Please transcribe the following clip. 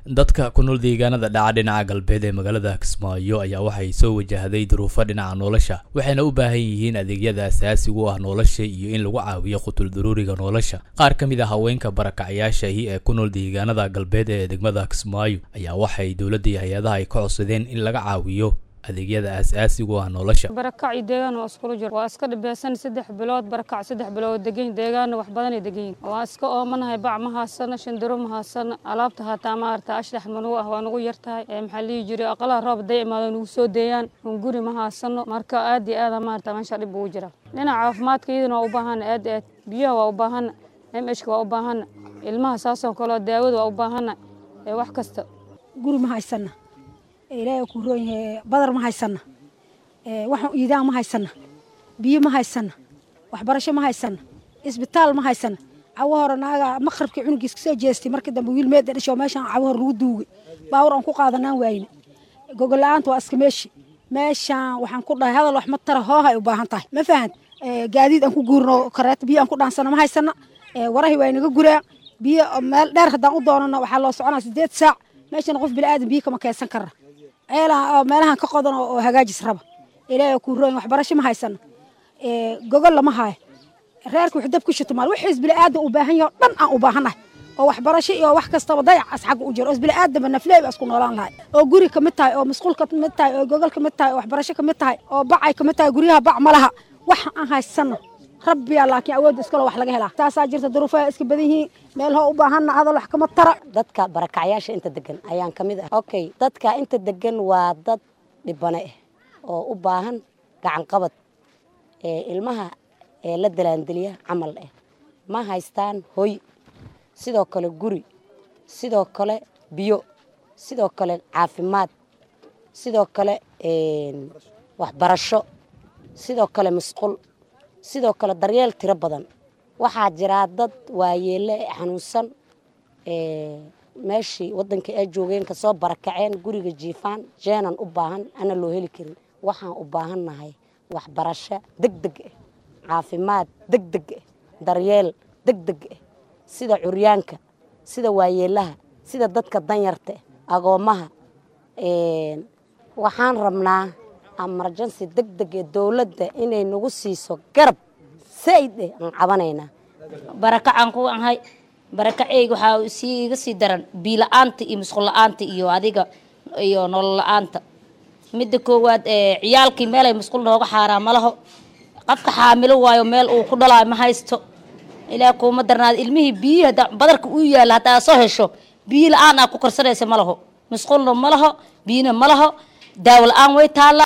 dadka ku nool deegaanada dhaca dhinaca galbeed ee magaalada kismaayo ayaa waxay soo wajahday duruufo dhinaca nolosha waxayna u baahan yihiin adeegyada asaasiga u ah nolosha iyo in lagu caawiyo qutul daruuriga nolosha qaar ka mid a haweenka barakacyaashaahi ee ku nool deegaanada galbeed ee degmada kismaayo ayaa waxay dowladda iyo hay-adaha ay ka codsadeen in laga caawiyo adeegyada asaasiga u ah nolosha barakac iyo deegaan waa iskula jiro waa iska dhibeysan saddex bilood barakac saddex bilood degan deegaanna wax badanay degan waa iska oomanahay bac ma haasana shandaro ma haasana alaabta haataa maarata ashdax manugu ah waa nugu yartahay maxaa lihi jiray aqalaha roob day imaado nugu soo deeyaan un guri ma haasano marka aad iyo aada maarata meesha dhib ugu jira dhinaca caafimaadka iyadana waa u baahana aad aad biyaha waa u baahana m hka waa u baahana ilmaha saasoo kaleo daawada waa u baahana wax kasta guri ma haysana ilaahay ku roon yahay badar ma haysana waxaan iidaan ma haysana biyo ma haysana waxbarasho ma haysana isbitaal ma haysana cawo hore naaga maqribkii cunugiis kasoo jeestay markii dambe wiil meeda dhasho meeshaan cawo hore lagu duugay baawur aan ku qaadanaan waayne gogol la-aanta waa iska meeshi meeshaan waxaan ku dhahay hadal wax ma tara hoohay u baahan tahay ma fahant gaadiid aan ku guurno kareeto biyo aan ku dhaansana ma haysana warahi waa inaga guraa biyo meel dheer haddaan u doonana waxaa loo soconaa sideed saac meeshana qof biniaadan biyo kama keensan kara ceelaha meelahan ka qodan oo hagaajis raba ilaahay ku roon waxbarasho ma haysana gogol lama haayo reerka wax dab ku shito maal wixiis biniaadan u baahan yahay dhan aan u baahannahay oo waxbarasho iyo wax kastaba dayacaas xagga u jiro oo biniaadanba nafleey ba isku noolaan lahay oo guri kamid tahay oo masquul kamid tahay oo gogol kamid tahay oo waxbarasho kamid tahay oo bacay kamid tahay guryaha bac ma laha wax aan haysana rabbiya laakiin awoodda iskalo wax laga helaa taasaa jirta duruufaha iska badan yihiin meel hoo u baahanna hadal wax kama tara dadka barakacyaasha inta degan ayaan ka mid ah okay dadka inta degan waa dad dhibane ah oo u baahan gacan qabad ilmaha ee la dalaandeliya camal ah ma haystaan hoy sidoo kale guri sidoo kale biyo sidoo kale caafimaad sidoo kale waxbarasho sidoo kale masquul sidoo kale daryeel tiro badan waxaa jiraa dad waayeelle xanuunsan meeshii waddanka ay joogeen kasoo barakaceen guriga jiifaan jeenan u baahan ana loo heli karin waxaan u baahannahay waxbarasho deg deg ah caafimaad deg deg ah daryeel deg deg ah sida curyaanka sida waayeelaha sida dadka danyarta agoommaha waxaan rabnaa amarjansi deg deg ee dowladda inay nagu siiso garab saaid eh aan cabanaynaa barakacaan ku ahay barakaceyga waxaa sii iga sii daran biila-aanta iyo musqul la-aanta iyo adiga iyo nolol la-aanta midda koowaad ciyaalkii meelay musqul nooga xaaraa malaho qofka xaamilo waayo meel uu ku dhalaayo ma haysto ilaa kuuma darnaada ilmihii biyihii badarka uu yaalla haddaa soo hesho biyo la-aan aa ku karsanaysa malaho musqulna malaho biyina malaho daawo la-aan way taalla